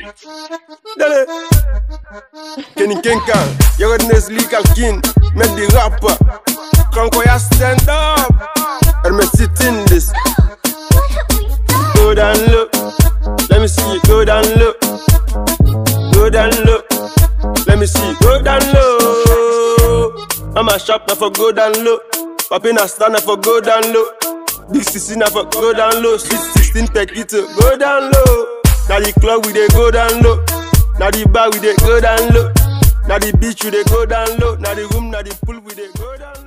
Dale. Kenny Kenkan, Johannes Lee Kalkin, met die rapper. Kankoya stand up. Hermes zit in this. Go down low. Let me see you go down low. Go down low. Let me see you go down low. I'm a shop now for go down low. Papi na stand now for go down low. Big sissy now for go down low. Sweet 16 Pekito, go down low. Now the club we dey go down low. Now the bar we dey go down low. Now the beach we dey go down low. Now the room, now the pool we dey go down low.